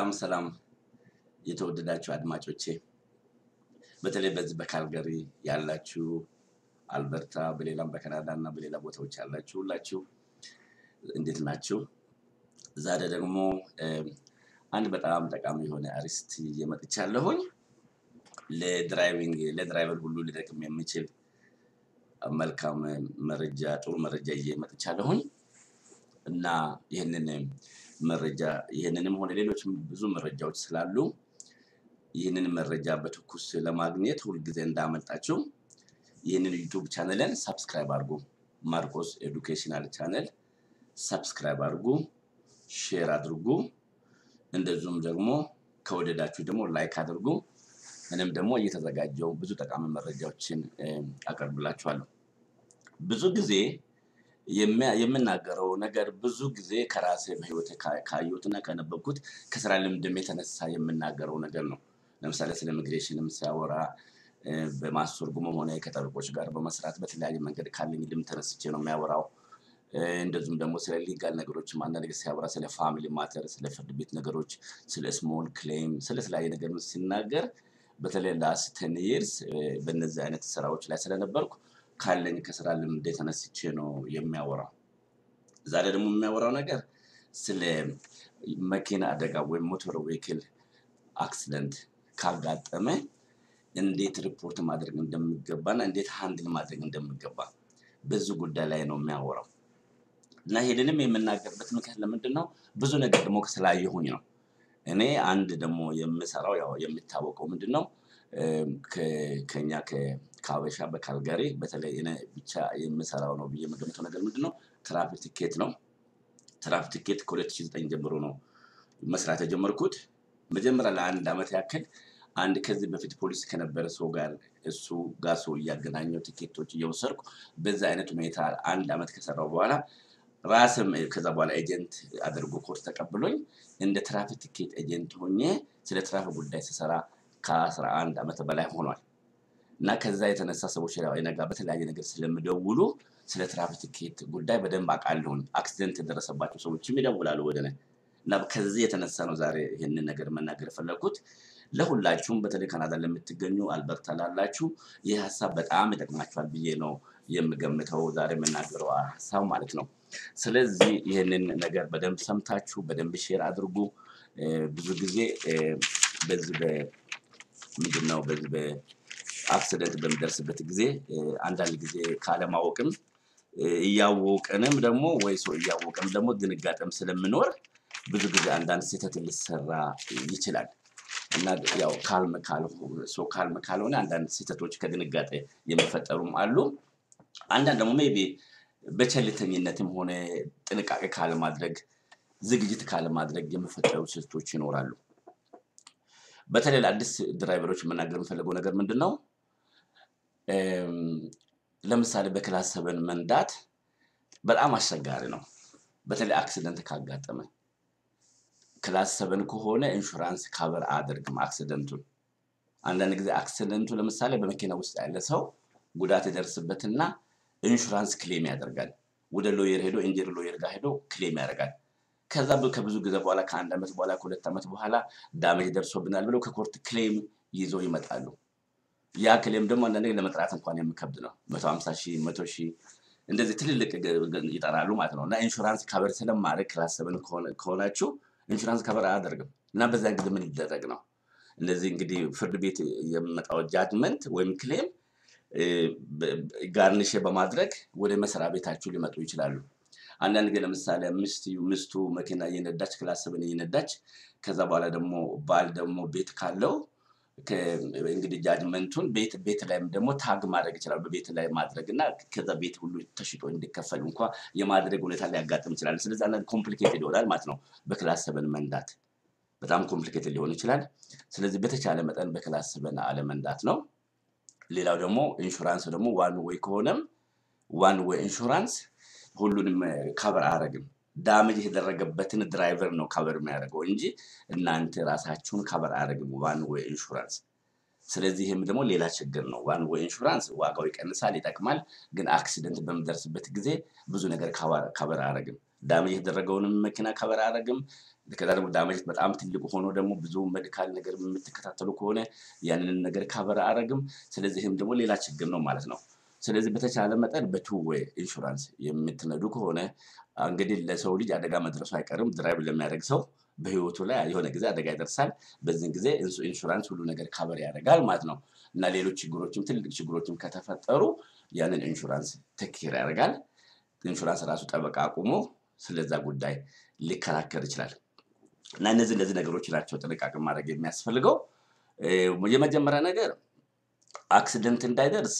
ሰላም ሰላም የተወደዳችሁ አድማጮቼ በተለይ በዚህ በካልገሪ ያላችሁ አልበርታ፣ በሌላም በካናዳ እና በሌላ ቦታዎች ያላችሁ ሁላችሁ እንዴት ናችሁ? ዛሬ ደግሞ አንድ በጣም ጠቃሚ የሆነ አርዕስት ይዤ መጥቻለሁኝ። ለድራይቪንግ ለድራይቨር ሁሉ ሊጠቅም የሚችል መልካም መረጃ ጥሩ መረጃ ይዤ መጥቻለሁኝ እና ይህንን መረጃ ይህንንም ሆነ ሌሎች ብዙ መረጃዎች ስላሉ ይህንን መረጃ በትኩስ ለማግኘት ሁልጊዜ እንዳመልጣችሁ ይህንን ዩቱብ ቻነልን ሰብስክራይብ አድርጉ። ማርቆስ ኤዱኬሽናል ቻነል ሰብስክራይብ አድርጉ፣ ሼር አድርጉ። እንደዚሁም ደግሞ ከወደዳችሁ ደግሞ ላይክ አድርጉ። እኔም ደግሞ እየተዘጋጀው ብዙ ጠቃሚ መረጃዎችን አቀርብላችኋለሁ። ብዙ ጊዜ የምናገረው ነገር ብዙ ጊዜ ከራሴ በህይወት ካየሁትና ከነበብኩት ከስራ ልምድም የተነሳ የምናገረው ነገር ነው። ለምሳሌ ስለ ኢሚግሬሽንም ሲያወራ በማስተርጎምም ሆነ ከጠበቆች ጋር በመስራት በተለያየ መንገድ ካለኝ ልምድ ተነስቼ ነው የሚያወራው። እንደዚሁም ደግሞ ስለ ሊጋል ነገሮችም አንዳንድ ጊዜ ሲያወራ ስለ ፋሚሊ ማተር፣ ስለ ፍርድ ቤት ነገሮች፣ ስለ ስሞል ክሌም፣ ስለ ተለያየ ነገር ሲናገር በተለይ ላስት ቴን ይርስ በእነዚህ አይነት ስራዎች ላይ ስለነበርኩ ካለኝ ከስራ ልምድ ተነስቼ ነው የሚያወራው። ዛሬ ደግሞ የሚያወራው ነገር ስለ መኪና አደጋ ወይም ሞተር ዌክል አክሲደንት ካጋጠመ እንዴት ሪፖርት ማድረግ እንደሚገባና እንዴት ሃንድል ማድረግ እንደሚገባ በዚህ ጉዳይ ላይ ነው የሚያወራው እና ይሄንንም የምናገርበት ምክንያት ለምንድን ነው? ብዙ ነገር ደግሞ ስላየሁኝ ነው። እኔ አንድ ደግሞ የምሰራው ያው የሚታወቀው ምንድን ነው ከኛ ከሀበሻ በካልጋሪ በተለይ እኔ ብቻ የምሰራው ነው ብዬ የምገምተው ነገር ምንድን ነው ትራፊክ ቲኬት ነው። ትራፊክ ቲኬት ከ2009 ጀምሮ ነው መስራት የጀመርኩት። መጀመሪያ ለአንድ ዓመት ያክል አንድ ከዚህ በፊት ፖሊስ ከነበረ ሰው ጋር እሱ ጋር ሰው እያገናኘው ቲኬቶች እየወሰድኩ በዛ አይነት ሁኔታ አንድ ዓመት ከሰራው በኋላ ራስም ከዛ በኋላ ኤጀንት አድርጎ ኮርስ ተቀብሎኝ እንደ ትራፊክ ቲኬት ኤጀንት ሆኜ ስለ ትራፊክ ጉዳይ ስሰራ ከአስራ አንድ ዓመት በላይ ሆኗል። እና ከዛ የተነሳ ሰዎች ነጋ በተለያየ ነገር ስለምደውሉ ስለ ትራፊክ ቲኬት ጉዳይ በደንብ አውቃለሁኝ። አክሲደንት የደረሰባቸው ሰዎችም ይደውላሉ ወደ እኔ እና ከዚህ የተነሳ ነው ዛሬ ይህንን ነገር መናገር የፈለግኩት። ለሁላችሁም በተለይ ካናዳ ለምትገኙ አልበርታ ላላችሁ ይህ ሀሳብ በጣም ይጠቅማችኋል ብዬ ነው የምገምተው ዛሬ የምናገረው ሀሳብ ማለት ነው። ስለዚህ ይህንን ነገር በደንብ ሰምታችሁ በደንብ ሼር አድርጉ። ብዙ ጊዜ በዚህ ምንድን ነው በዚህ በአክሲደንት በሚደርስበት ጊዜ አንዳንድ ጊዜ ካለማወቅም እያወቅንም ደግሞ ወይ ሰው እያወቅም ደግሞ ድንጋጤም ስለምኖር ብዙ ጊዜ አንዳንድ ስህተት ሊሰራ ይችላል እና ያው ካልም ሰው ካልም ካልሆነ አንዳንድ ስህተቶች ከድንጋጤ የሚፈጠሩም አሉ። አንዳንድ ደግሞ ሜይ ቢ በቸልተኝነትም ሆነ ጥንቃቄ ካለማድረግ ዝግጅት ካለማድረግ የሚፈጠሩ ስህተቶች ይኖራሉ። በተለይ ለአዲስ ድራይቨሮች መናገር የምፈልገው ነገር ምንድን ነው? ለምሳሌ በክላስ ሰበን መንዳት በጣም አስቸጋሪ ነው። በተለይ አክሲደንት ካጋጠመ ክላስ ሰበን ከሆነ ኢንሹራንስ ካቨር አያደርግም አክሲደንቱን። አንዳንድ ጊዜ አክሲደንቱ ለምሳሌ በመኪና ውስጥ ያለ ሰው ጉዳት የደርስበትና ኢንሹራንስ ክሌም ያደርጋል። ወደ ሎየር ሄዶ ኢንጀሪ ሎየር ጋር ሄዶ ክሌም ያደርጋል። ከዛ ከብዙ ጊዜ በኋላ ከአንድ ዓመት በኋላ ከሁለት ዓመት በኋላ ዳሜጅ ደርሶብናል ብለው ከኮርት ክሌም ይዘው ይመጣሉ። ያ ክሌም ደግሞ አንዳንድ ለመጥራት እንኳን የሚከብድ ነው። መቶ ሀምሳ ሺህ መቶ ሺህ እንደዚህ ትልልቅ ይጠራሉ ማለት ነው። እና ኢንሹራንስ ካቨር ስለማድረግ ክላስ ሰብን ከሆናችሁ ኢንሹራንስ ካቨር አያደርግም እና በዚያን ጊዜ ምን ይደረግ ነው? እንደዚህ እንግዲህ ፍርድ ቤት የሚመጣው ጃጅመንት ወይም ክሌም ጋርኒሽ በማድረግ ወደ መስሪያ ቤታችሁ ሊመጡ ይችላሉ። አንዳንድ ጊዜ ለምሳሌ ሚስቱ መኪና እየነዳች ክላስ ሰብን እየነዳች ከዛ በኋላ ደግሞ ባል ደግሞ ቤት ካለው እንግዲህ ጃጅመንቱን ቤት ቤት ላይም ደግሞ ታግ ማድረግ ይችላል። በቤት ላይ ማድረግ እና ከዛ ቤት ሁሉ ተሽጦ እንዲከፈል እንኳ የማድረግ ሁኔታ ሊያጋጥም ይችላል። ስለዚህ አንዳንድ ኮምፕሊኬትድ ይሆናል ማለት ነው። በክላስ ሰበን መንዳት በጣም ኮምፕሊኬትድ ሊሆን ይችላል። ስለዚህ በተቻለ መጠን በክላስ ሰበን አለመንዳት ነው። ሌላው ደግሞ ኢንሹራንስ ደግሞ ዋን ወይ ከሆነም ዋን ወይ ኢንሹራንስ ሁሉንም ካቨር አያደርግም። ዳሜጅ የተደረገበትን ድራይቨር ነው ካቨር የሚያደርገው እንጂ እናንተ ራሳችሁን ካቨር አያደርግም ዋን ወይ ኢንሹራንስ። ስለዚህ ይህም ደግሞ ሌላ ችግር ነው። ዋን ወይ ኢንሹራንስ ዋጋው ይቀንሳል፣ ይጠቅማል። ግን አክሲደንት በምደርስበት ጊዜ ብዙ ነገር ከበር አያደርግም። ዳሜጅ የተደረገውንም መኪና ከበር አያደርግም። ከዛ ደግሞ ዳሜጅ በጣም ትልቅ ሆኖ ደግሞ ብዙ ሜዲካል ነገር የምትከታተሉ ከሆነ ያንን ነገር ከበር አያደርግም። ስለዚህም ደግሞ ሌላ ችግር ነው ማለት ነው። ስለዚህ በተቻለ መጠን በቱ ዌይ ኢንሹራንስ የምትነዱ ከሆነ እንግዲህ ለሰው ልጅ አደጋ መድረሱ አይቀርም። ድራይቭ ለሚያደርግ ሰው በህይወቱ ላይ የሆነ ጊዜ አደጋ ይደርሳል። በዚህን ጊዜ ኢንሹራንስ ሁሉ ነገር ካበር ያደርጋል ማለት ነው እና ሌሎች ችግሮችም ትልቅ ችግሮችም ከተፈጠሩ ያንን ኢንሹራንስ ተክር ያደርጋል። ኢንሹራንስ ራሱ ጠበቃ አቁሞ ስለዛ ጉዳይ ሊከራከር ይችላል እና እነዚህ እነዚህ ነገሮች ናቸው ጥንቃቄ ማድረግ የሚያስፈልገው። የመጀመሪያ ነገር አክሲደንት እንዳይደርስ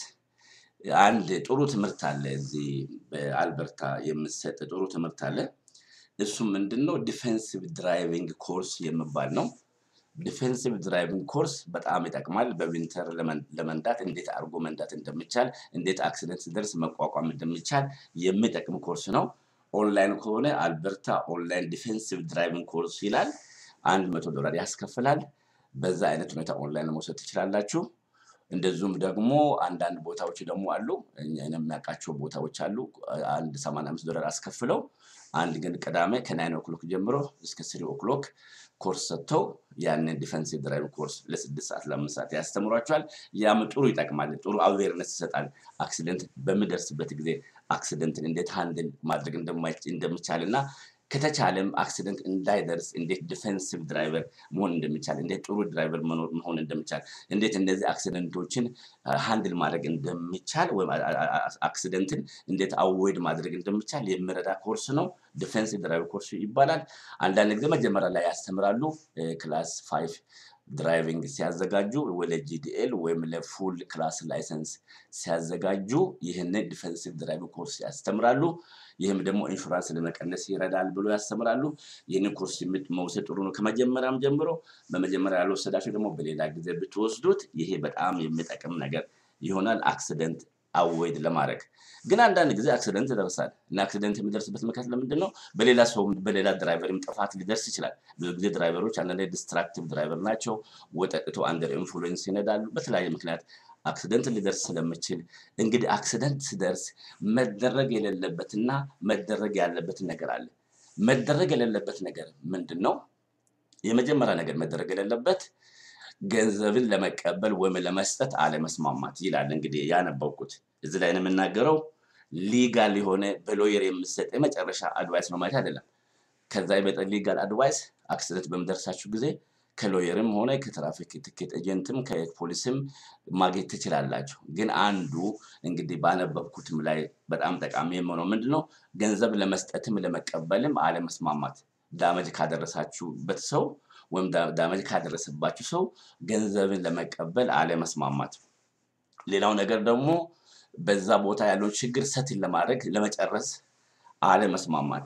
አንድ ጥሩ ትምህርት አለ። እዚህ በአልበርታ የምሰጥ ጥሩ ትምህርት አለ። እሱም ምንድን ነው? ዲፌንሲቭ ድራይቪንግ ኮርስ የሚባል ነው። ዲፌንሲቭ ድራይቪንግ ኮርስ በጣም ይጠቅማል። በዊንተር ለመንዳት እንዴት አድርጎ መንዳት እንደሚቻል፣ እንዴት አክሲደንት ሲደርስ መቋቋም እንደሚቻል የሚጠቅም ኮርስ ነው። ኦንላይን ከሆነ አልበርታ ኦንላይን ዲፌንሲቭ ድራይቪንግ ኮርስ ይላል። አንድ መቶ ዶላር ያስከፍላል። በዛ አይነት ሁኔታ ኦንላይን መውሰድ ትችላላችሁ። እንደዚሁም ደግሞ አንዳንድ ቦታዎች ደግሞ አሉ። እኛ የሚያውቃቸው ቦታዎች አሉ። አንድ ሰማንያ አምስት ዶላር አስከፍለው አንድ ግን ቅዳሜ ከናይን ኦክሎክ ጀምሮ እስከ ስሪ ኦክሎክ ኮርስ ሰጥተው ያንን ዲፌንሲቭ ድራይቭ ኮርስ ለስድስት ሰዓት ለአምስት ሰዓት ያስተምሯቸዋል። ያም ጥሩ ይጠቅማል። ጥሩ አዌርነስ ይሰጣል። አክሲደንት በሚደርስበት ጊዜ አክሲደንትን እንዴት ሃንድል ማድረግ እንደሚቻል እና ከተቻለም አክሲደንት እንዳይደርስ እንዴት ዲፌንሲቭ ድራይቨር መሆን እንደሚቻል፣ እንዴት ጥሩ ድራይቨር መሆን እንደሚቻል፣ እንዴት እነዚህ አክሲደንቶችን ሃንድል ማድረግ እንደሚቻል ወይም አክሲደንትን እንዴት አዌድ ማድረግ እንደሚቻል የሚረዳ ኮርስ ነው። ዲፌንሲቭ ድራይቨር ኮርስ ይባላል። አንዳንድ ጊዜ መጀመሪያ ላይ ያስተምራሉ። ክላስ ፋይቭ ድራይቪንግ ሲያዘጋጁ ወደ ጂዲኤል ወይም ለፉል ክላስ ላይሰንስ ሲያዘጋጁ ይህንን ዲፌንሲቭ ድራይቪንግ ኮርስ ያስተምራሉ። ይህም ደግሞ ኢንሹራንስ ለመቀነስ ይረዳል ብሎ ያስተምራሉ። ይህንን ኮርስ መውሰድ ጥሩ ነው ከመጀመሪያም ጀምሮ። በመጀመሪያ ያልወሰዳችሁ ደግሞ በሌላ ጊዜ ብትወስዱት ይሄ በጣም የሚጠቅም ነገር ይሆናል አክሲደንት አወይድ ለማድረግ ግን አንዳንድ ጊዜ አክሲደንት ይደርሳል እና አክሲደንት የሚደርስበት ምክንያት ለምንድን ነው? በሌላ ሰው በሌላ ድራይቨርም ጥፋት ሊደርስ ይችላል። ብዙ ጊዜ ድራይቨሮች አንዳንድ ዲስትራክቲቭ ድራይቨር ናቸው። ወጠጥቶ አንደር ኢንፍሉዌንስ ይነዳሉ። በተለያየ ምክንያት አክሲደንት ሊደርስ ስለምችል እንግዲህ አክሲደንት ሲደርስ መደረግ የሌለበትና መደረግ ያለበት ነገር አለ። መደረግ የሌለበት ነገር ምንድን ነው? የመጀመሪያ ነገር መደረግ የሌለበት ገንዘብን ለመቀበል ወይም ለመስጠት አለመስማማት ይላል። እንግዲህ ያነበብኩት እዚህ ላይ ነው የምናገረው። ሊጋል የሆነ በሎየር የምሰጥ የመጨረሻ አድቫይስ ነው ማለት አይደለም። ከዛ የበጠ ሊጋል አድቫይስ አክሲደንት በምደርሳችሁ ጊዜ ከሎየርም ሆነ ከትራፊክ ትኬት ኤጀንትም ከፖሊስም ማግኘት ትችላላችሁ። ግን አንዱ እንግዲህ ባነበብኩትም ላይ በጣም ጠቃሚ የሆነው ምንድነው ገንዘብ ለመስጠትም ለመቀበልም አለመስማማት ዳመጅ ካደረሳችሁበት ሰው ወይም ዳመጅ ካደረሰባችሁ ሰው ገንዘብን ለመቀበል አለመስማማት። ሌላው ነገር ደግሞ በዛ ቦታ ያለውን ችግር ሰትን ለማድረግ ለመጨረስ አለመስማማት።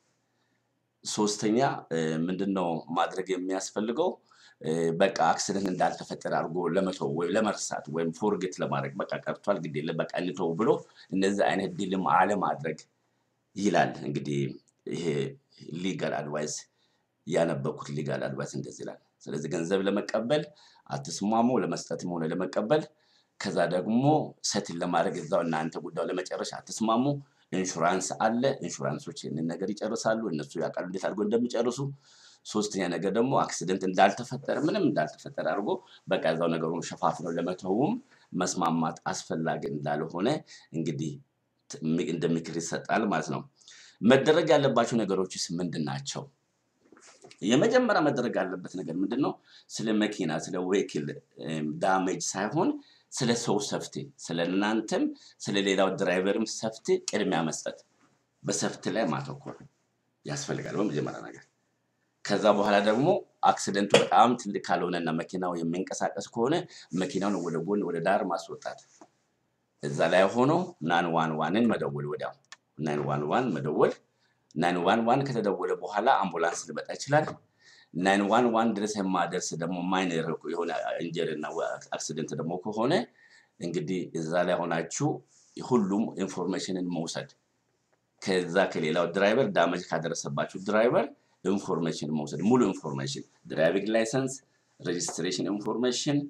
ሶስተኛ ምንድነው ማድረግ የሚያስፈልገው? በቃ አክሲደንት እንዳልተፈጠረ አድርጎ ለመተው ወይም ለመርሳት ወይም ፎርጌት ለማድረግ በቃ ቀርቷል፣ ግድ የለም በቃ እንተው ብሎ እነዚህ አይነት ዲልም አለማድረግ ይላል። እንግዲህ ይሄ ሊጋል አድቫይስ ያነበብኩት ሊጋል አድቫይስ እንደዚህ ይላል። ስለዚህ ገንዘብ ለመቀበል አትስማሙ፣ ለመስጠትም ሆነ ለመቀበል። ከዛ ደግሞ ሰትን ለማድረግ እዛው እናንተ ጉዳዩ ለመጨረሻ አትስማሙ። ኢንሹራንስ አለ። ኢንሹራንሶች ይህንን ነገር ይጨርሳሉ። እነሱ ያውቃሉ እንዴት አድርጎ እንደሚጨርሱ። ሶስተኛ ነገር ደግሞ አክሲደንት እንዳልተፈጠረ ምንም እንዳልተፈጠረ አድርጎ በቃ እዛው ነገሩን ሸፋፍነው ለመተውም መስማማት አስፈላጊ እንዳልሆነ እንግዲህ እንደ ምክር ይሰጣል ማለት ነው። መደረግ ያለባቸው ነገሮችስ ምንድን ናቸው? የመጀመሪያ መደረግ ያለበት ነገር ምንድን ነው? ስለ መኪና ስለ ዌክል ዳሜጅ ሳይሆን ስለ ሰው ሰፍቲ፣ ስለ እናንተም ስለ ሌላው ድራይቨርም ሰፍቲ ቅድሚያ መስጠት፣ በሰፍቲ ላይ ማተኮር ያስፈልጋል በመጀመሪያ ነገር። ከዛ በኋላ ደግሞ አክሲደንቱ በጣም ትልቅ ካልሆነና መኪናው የሚንቀሳቀስ ከሆነ መኪናውን ወደ ጎን ወደ ዳር ማስወጣት፣ እዛ ላይ ሆኖ ናን ዋን ዋንን መደወል፣ ወዲያው ናን ዋን ዋን መደወል። ናን ዋን ዋን ከተደወለ በኋላ አምቡላንስ ሊመጣ ይችላል። ናይን ዋን ዋን ድረስ የማደርስ ደግሞ ማይነር የሆነ ኢንጀሪ እና አክሲደንት ደግሞ ከሆነ እንግዲህ እዛ ላይ ሆናችሁ ሁሉም ኢንፎርሜሽንን መውሰድ ከዛ ከሌላው ድራይቨር ዳመጅ ካደረሰባችሁ ድራይቨር ኢንፎርሜሽን መውሰድ ሙሉ ኢንፎርሜሽን ድራይቪንግ ላይሰንስ፣ ሬጅስትሬሽን ኢንፎርሜሽን፣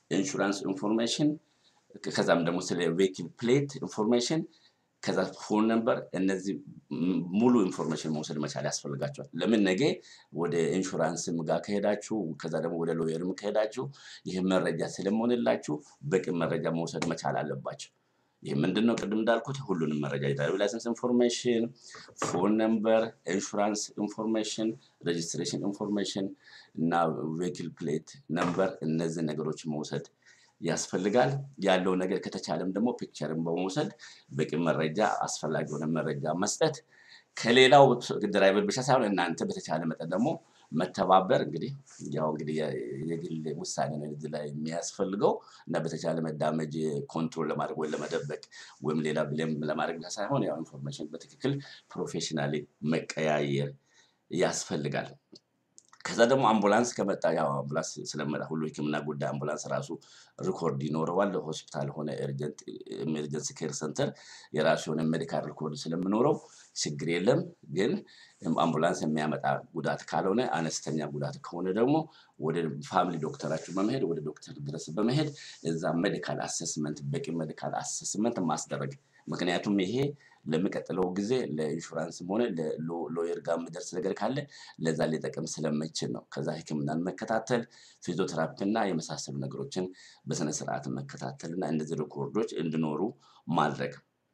ኢንሹራንስ ኢንፎርሜሽን ከዛም ደግሞ ስለ ቬሂክል ፕሌት ኢንፎርሜሽን ከዛ ፎን ነምበር እነዚህ ም- ሙሉ ኢንፎርሜሽን መውሰድ መቻል ያስፈልጋቸዋል። ለምን ነገ ወደ ኢንሹራንስም ጋር ከሄዳችሁ ከዛ ደግሞ ወደ ሎየርም ከሄዳችሁ ይህ መረጃ ስለመሆንላችሁ በቂ መረጃ መውሰድ መቻል አለባቸው። ይህ ምንድን ነው? ቅድም እንዳልኩት ሁሉንም መረጃ የድራይቪንግ ላይሰንስ ኢንፎርሜሽን፣ ፎን ነምበር፣ ኢንሹራንስ ኢንፎርሜሽን፣ ሬጅስትሬሽን ኢንፎርሜሽን እና ቬሂክል ፕሌት ነምበር እነዚህ ነገሮች መውሰድ ያስፈልጋል። ያለው ነገር ከተቻለም ደግሞ ፒክቸርን በመውሰድ በቂ መረጃ አስፈላጊ የሆነ መረጃ መስጠት ከሌላው ድራይቨር ብቻ ሳይሆን እናንተ በተቻለ መጠን ደግሞ መተባበር እንግዲህ ያው እንግዲህ የ- የግል ውሳኔ ነው እዚህ ላይ የሚያስፈልገው እና በተቻለ መዳመጅ ኮንትሮል ለማድረግ ወይም ለመደበቅ ወይም ሌላ ብሌም ለማድረግ ብቻ ሳይሆን ያው ኢንፎርሜሽን በትክክል ፕሮፌሽናሊ መቀያየር ያስፈልጋል። ከዛ ደግሞ አምቡላንስ ከመጣ ያው አምቡላንስ ስለመጣ ሁሉ ሕክምና ጉዳይ አምቡላንስ ራሱ ሪኮርድ ይኖረዋል። ሆስፒታል ሆነ ኤመርጀንሲ ኬር ሰንተር የራሱ የሆነ ሜዲካል ሪኮርድ ስለምኖረው ችግር የለም። ግን አምቡላንስ የሚያመጣ ጉዳት ካልሆነ አነስተኛ ጉዳት ከሆነ ደግሞ ወደ ፋሚሊ ዶክተራችሁ በመሄድ ወደ ዶክተር ድረስ በመሄድ እዛ ሜዲካል አሰስመንት በቂ ሜዲካል አሰስመንት ማስደረግ ምክንያቱም ይሄ ለሚቀጥለው ጊዜ ለኢንሹራንስም ሆነ ለሎየር ጋር የሚደርስ ነገር ካለ ለዛ ሊጠቅም ስለማይችል ነው። ከዛ ህክምናን መከታተል፣ ፊዚዮቴራፒ እና የመሳሰሉ ነገሮችን በስነ ስርዓት መከታተል እና እነዚህ ሪኮርዶች እንዲኖሩ ማድረግ።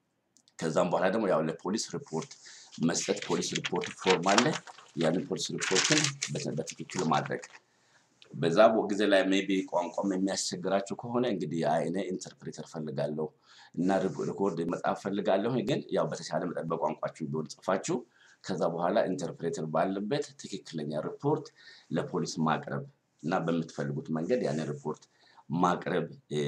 ከዛም በኋላ ደግሞ ያው ለፖሊስ ሪፖርት መስጠት። ፖሊስ ሪፖርት ፎርም አለ። ያንን ፖሊስ ሪፖርትን በተ- በትክክል ማድረግ። በዛ ቦ- ጊዜ ላይ ሜቢ ቋንቋም የሚያስቸግራችሁ ከሆነ እንግዲህ አይ እኔ ኢንተርፕሬተር ፈልጋለሁ እና ሪኮ- ሪኮርድ መጻፍ ፈልጋለሁ፣ ግን ያው በተሻለ መጠን በቋንቋችሁ ቢሆን ጽፋችሁ ከዛ በኋላ ኢንተርፕሬተር ባለበት ትክክለኛ ሪፖርት ለፖሊስ ማቅረብ እና በምትፈልጉት መንገድ ያንን ሪፖርት ማቅረብ እ፣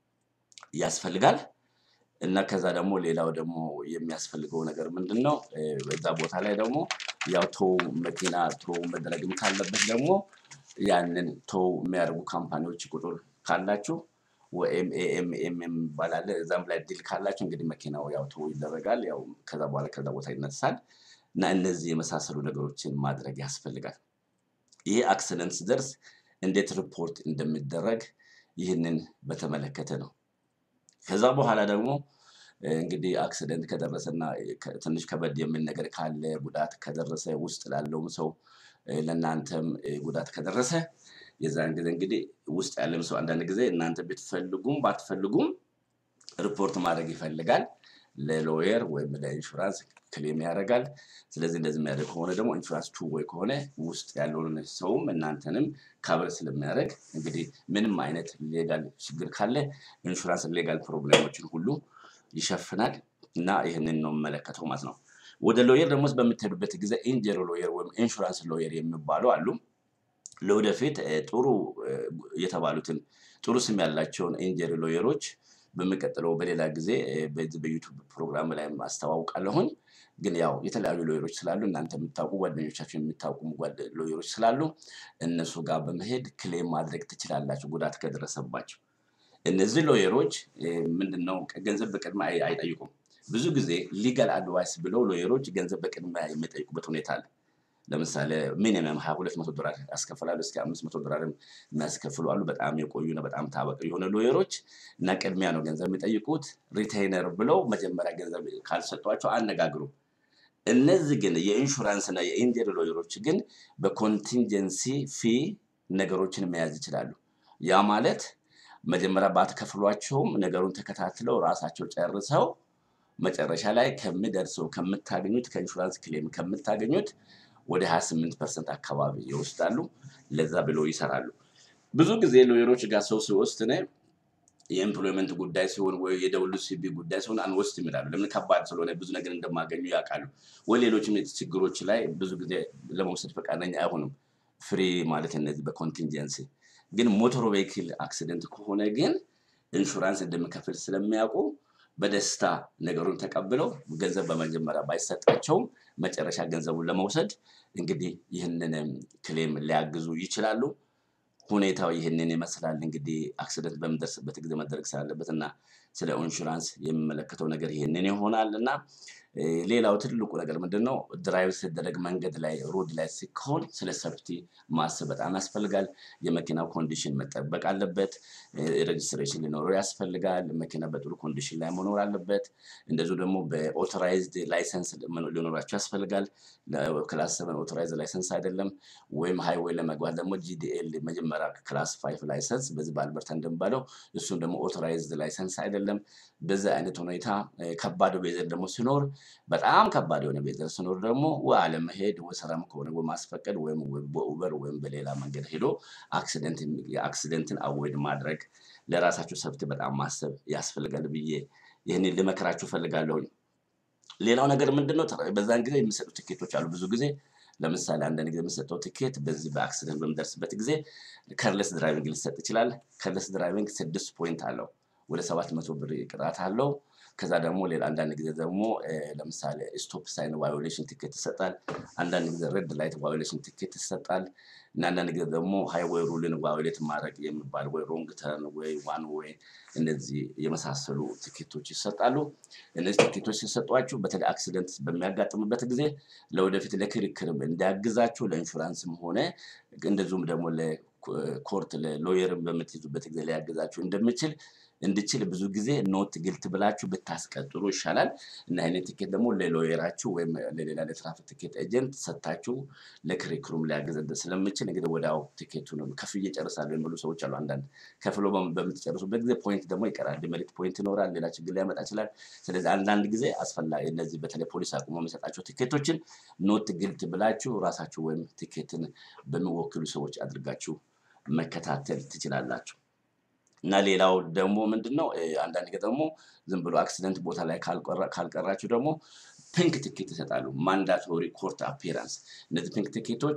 ያስፈልጋል። እና ከዛ ደግሞ ሌላው ደግሞ የሚያስፈልገው ነገር ምንድን ነው? እ፣ በዛ ቦታ ላይ ደግሞ ያው ቶው መኪና ቶው መደረግም ካለበት ደግሞ ያንን ቶው የሚያደርጉ ካምፓኒዎች ቁጥር ካላችሁ ወይም ኤኤምኤም ይባላል እዛም ላይ ዲል ካላችሁ እንግዲህ መኪናው ያው ቶው ይደረጋል። ያው ከዛ በኋላ ከዛ ቦታ ይነሳል እና እነዚህ የመሳሰሉ ነገሮችን ማድረግ ያስፈልጋል። ይህ አክሲደንት ሲደርስ እንዴት ሪፖርት እንደሚደረግ ይህንን በተመለከተ ነው። ከዛ በኋላ ደግሞ እ፣ እንግዲህ አክሲደንት ከደረሰና ከ- ትንሽ ከበድ የሚል ነገር ካለ ጉዳት ከደረሰ ውስጥ ላለውም ሰው እ፣ ለእናንተም እ፣ ጉዳት ከደረሰ የዛን ጊዜ እንግዲህ ውስጥ ያለም ሰው አንዳንድ ጊዜ እናንተ ብትፈልጉም ባትፈልጉም ሪፖርት ማድረግ ይፈልጋል። ለሎየር ወይም ለኢንሹራንስ ክሌም ያደርጋል። ስለዚህ እንደዚህ የሚያደርግ ከሆነ ደግሞ ኢንሹራንስ ቱ ወይ ከሆነ ውስጥ ያለውን ሰውም እናንተንም ካበር ስለሚያደርግ እንግዲህ ምንም አይነት ሌጋል ችግር ካለ ኢንሹራንስ ሌጋል ፕሮብሌሞችን ሁሉ ይሸፍናል እና ይህንን ነው የምመለከተው ማለት ነው። ወደ ሎየር ደግሞ በምትሄዱበት ጊዜ ኢንጀሪ ሎየር ወይም ኢንሹራንስ ሎየር የሚባሉ አሉ። ለወደፊት እ፣ ጥሩ እ፣ የተባሉትን ጥሩ ስም ያላቸውን ኢንጀሪ ሎየሮች በሚቀጥለው በሌላ ጊዜ እ፣ በዚህ በዩቱብ ፕሮግራም ላይ አስተዋውቃለሁኝ። ግን ያው የተለያዩ ሎየሮች ስላሉ እናንተ የምታውቁ ጓደኞቻችሁ የሚታውቁ ጓደ- ሎየሮች ስላሉ እነሱ ጋር በመሄድ ክሌም ማድረግ ትችላላችሁ ጉዳት ከደረሰባቸው። እነዚህ ሎየሮች እ፣ ምንድነው ገንዘብ በቅድሚያ አይ- አይጠይቁም። ብዙ ጊዜ ሊጋል አድቫይስ ብለው ሎየሮች ገንዘብ በቅድሚያ የሚጠይቁበት ሁኔታ አለ። ለምሳሌ ሚኒመም ሀያ ሁለት መቶ ዶላር ያስከፍላሉ እስከ አምስት መቶ ዶላርም የሚያስከፍሉ አሉ። በጣም የቆዩና በጣም ታዋቂ የሆነ ሎየሮች እና ቅድሚያ ነው ገንዘብ የሚጠይቁት። ሪቴይነር ብለው መጀመሪያ ገንዘብ ካልሰጧቸው አነጋግሩ። እነዚህ ግን የኢንሹራንስ እና የኢንጀሪ ሎየሮች ግን በኮንቲንጀንሲ ፊ ነገሮችን መያዝ ይችላሉ። ያ ማለት መጀመሪያ ባትከፍሏቸውም ነገሩን ተከታትለው ራሳቸው ጨርሰው መጨረሻ ላይ ከሚደርሰው ከምታገኙት ከኢንሹራንስ ክሌም ከምታገኙት ወደ 28 ፐርሰንት አካባቢ ይወስዳሉ። ለዛ ብለው ይሰራሉ። ብዙ ጊዜ ሎየሮች ጋር ሰው ሲወስድ እኔ የኤምፕሎይመንት ጉዳይ ሲሆን ወይ የደብሉ ሲቢ ጉዳይ ሲሆን አንወስድም ይላሉ። ለምን ከባድ ስለሆነ ብዙ ነገር እንደማገኙ ያውቃሉ። ወይ ሌሎችም ችግሮች ላይ ብዙ ጊዜ ለመውሰድ ፈቃደኛ አይሆኑም። ፍሪ ማለት እነዚህ በኮንቲንጀንሲ ግን ሞቶር ቬሂክል አክሲደንት ከሆነ ግን ኢንሹራንስ እንደሚከፍል ስለሚያውቁ በደስታ ነገሩን ተቀብለው ገንዘብ በመጀመሪያ ባይሰጣቸውም መጨረሻ ገንዘቡን ለመውሰድ እንግዲህ ይህንን ክሌም ሊያግዙ ይችላሉ። ሁኔታው ይህንን ይመስላል። እንግዲህ አክሲደንት በምደርስበት ጊዜ መደረግ ስላለበት እና ስለ ኢንሹራንስ የሚመለከተው ነገር ይህንን ይሆናል እና እ፣ ሌላው ትልቁ ነገር ምንድን ነው? ድራይቭ ሲደረግ መንገድ ላይ ሮድ ላይ ሲሆን ስለ ሰፍቲ ማሰብ በጣም ያስፈልጋል። የመኪናው ኮንዲሽን መጠበቅ አለበት። ሬጅስትሬሽን ሊኖረው ያስፈልጋል። መኪና በጥሩ ኮንዲሽን ላይ መኖር አለበት። እንደዚሁ ደግሞ በኦቶራይዝድ ላይሰንስ ሊኖራቸው ያስፈልጋል። ክላስ ሰቨን ኦቶራይዝድ ላይሰንስ አይደለም። ወይም ሃይዌይ ለመግባት ደግሞ ጂዲኤል መጀመሪያ ክላስ ፋይቭ ላይሰንስ በዚህ በአልበርታ እንደሚባለው እሱም ደግሞ ኦቶራይዝድ ላይሰንስ አይደለም። በዚህ አይነት ሁኔታ እ፣ ከባድ ቤዘር ደግሞ ሲኖር በጣም ከባድ የሆነ ቤዘር ሲኖር ደግሞ ወይ አለመሄድ ወይ ስራም ከሆነ ወይ ማስፈቀድ ወይም ወይ በኡበር ወይም በሌላ መንገድ ሄዶ አክሲደንት የአክሲደንትን አወይድ ማድረግ ለራሳችሁ ሰብት በጣም ማሰብ ያስፈልጋል ብዬ ይህንን ልመክራችሁ ፈልጋለሁኝ። ሌላው ነገር ምንድን ነው? ተራ- በዛን ጊዜ የሚሰጡ ትኬቶች አሉ። ብዙ ጊዜ ለምሳሌ አንዳንድ ጊዜ የሚሰጠው ትኬት በዚህ በአክሲደንት በሚደርስበት ጊዜ ከርለስ ድራይቪንግ ሊሰጥ ይችላል። ከርለስ ድራይቪንግ ስድስት ፖይንት አለው። ወደ ሰባት መቶ ብር ቅጣት አለው። ከዛ ደግሞ ሌላ አንዳንድ ጊዜ ደግሞ እ፣ ለምሳሌ ስቶፕ ሳይን ቫዮሌሽን ትኬት ይሰጣል። አንዳንድ ጊዜ ሬድ ላይት ቫዮሌሽን ትኬት ይሰጣል። እና አንዳንድ ጊዜ ደግሞ ሃይዌይ ሩልን ቫዮሌት ማድረግ የሚባል ወይ ሮንግ ተርን ወይ ዋን ወይ እነዚህ የመሳሰሉ ትኬቶች ይሰጣሉ። እነዚህ ትኬቶች ሲሰጧችሁ በተለይ አክሲደንት በሚያጋጥምበት ጊዜ ለወደፊት ለክርክርም እንዲያግዛችሁ ለኢንሹራንስም ሆነ እንደዚሁም ደግሞ ለኮርት ለሎየርም በምትይዙበት ጊዜ ሊያግዛችሁ እንደምችል እንድችል ብዙ ጊዜ ኖት ግልት ብላችሁ ብታስቀጥሩ ይሻላል እና ይህንን ትኬት ደግሞ ለሎየራችሁ ወይም ለሌላ ለትራፊክ ትኬት ኤጀንት ሰጥታችሁ ለክርክሩም ሊያግዝ ስለምችል እንግዲህ ወዲያው ትኬቱን ከፍዬ ጨርሳለሁ የሚሉ ሰዎች አሉ። አንዳንድ ከፍሎ በም- በምትጨርሱበት ጊዜ ፖይንት ደግሞ ይቀራል፣ ዲሜሪት ፖይንት ይኖራል፣ ሌላ ችግር ሊያመጣ ይችላል። ስለዚህ አንዳንድ ጊዜ አስፈላጊ እነዚህ በተለይ ፖሊስ አቁሞ የሚሰጣቸው ትኬቶችን ኖት ግልት ብላችሁ ራሳችሁ ወይም ትኬትን በሚወክሉ ሰዎች አድርጋችሁ መከታተል ትችላላችሁ። እና ሌላው ደግሞ ምንድን ነው እ፣ አንዳንድ ጊዜ ደግሞ ዝም ብሎ አክሲደንት ቦታ ላይ ካልቀራ- ካልቀራችሁ ደግሞ ፒንክ ትኬት ይሰጣሉ። ማንዳቶሪ ኮርት አፒራንስ። እነዚህ ፒንክ ትኬቶች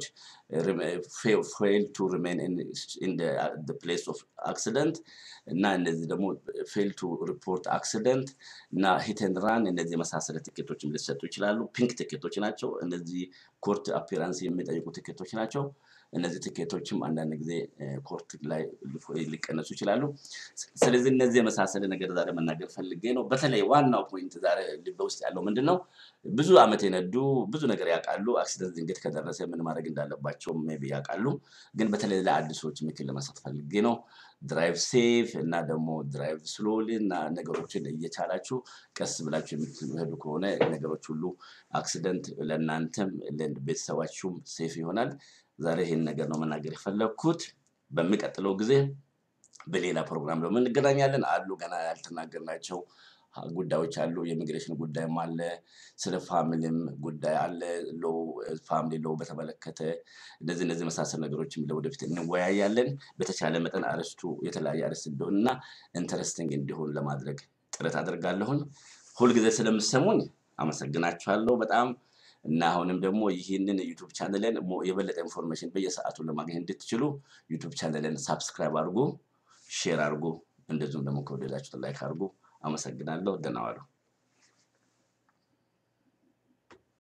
ፌል ቱ ሪሜን ኢን ፕሌስ ኦፍ አክሲደንት እና እነዚህ ደግሞ ፌል ቱ ሪፖርት አክሲደንት እና ሂት ኤንድ ራን እነዚህ የመሳሰለ ትኬቶችም ሊሰጡ ይችላሉ። ፒንክ ትኬቶች ናቸው። እነዚህ ኮርት አፒራንስ የሚጠይቁ ትኬቶች ናቸው። እነዚህ ትኬቶችም አንዳንድ ጊዜ እ፣ ኮርት ላይ ሊቀነሱ ይችላሉ። ስለዚህ እነዚህ የመሳሰለ ነገር ዛሬ መናገር ፈልጌ ነው። በተለይ ዋናው ፖይንት ዛሬ ልቤ ውስጥ ያለው ምንድን ነው? ብዙ ዓመት የነዱ ብዙ ነገር ያውቃሉ። አክሲደንት ድንገት ከደረሰ ምን ማድረግ እንዳለባቸው ሜይ ቢ ያውቃሉ። ግን በተለይ ለአዲሶች ምክር ለመስጠት ፈልጌ ነው። ድራይቭ ሴፍ እና ደግሞ ድራይቭ ስሎሊ እና ነገሮችን እየቻላችሁ ቀስ ብላችሁ የምትሄዱ ከሆነ ነገሮች ሁሉ አክሲደንት ለእናንተም ለቤተሰባችሁም ሴፍ ይሆናል። ዛሬ ይህን ነገር ነው መናገር የፈለግኩት። በሚቀጥለው ጊዜ በሌላ ፕሮግራም ደግሞ እንገናኛለን። አሉ ገና ያልተናገርናቸው ጉዳዮች አሉ። የኢሚግሬሽን ጉዳይም አለ። ስለ ፋሚሊም ጉዳይ አለ። ሎው ፋሚሊ ሎው በተመለከተ እነዚህ እነዚህ መሳሰል ነገሮችም ለወደፊት እንወያያለን። በተቻለ መጠን አርስቱ የተለያየ አርዕስት እንዲሆን እና ኢንተረስቲንግ እንዲሆን ለማድረግ ጥረት አደርጋለሁኝ። ሁልጊዜ ስለምሰሙኝ አመሰግናችኋለሁ በጣም እና አሁንም ደግሞ ይህንን ዩቱብ ቻነልን ሞ- የበለጠ ኢንፎርሜሽን በየሰዓቱ ለማግኘት እንድትችሉ ዩቱብ ቻነልን ሳብስክራይብ አድርጉ፣ ሼር አድርጉ፣ እንደዚሁም ደግሞ ከወደዳችሁት ላይክ አድርጉ። አመሰግናለሁ። ደህና ዋሉ።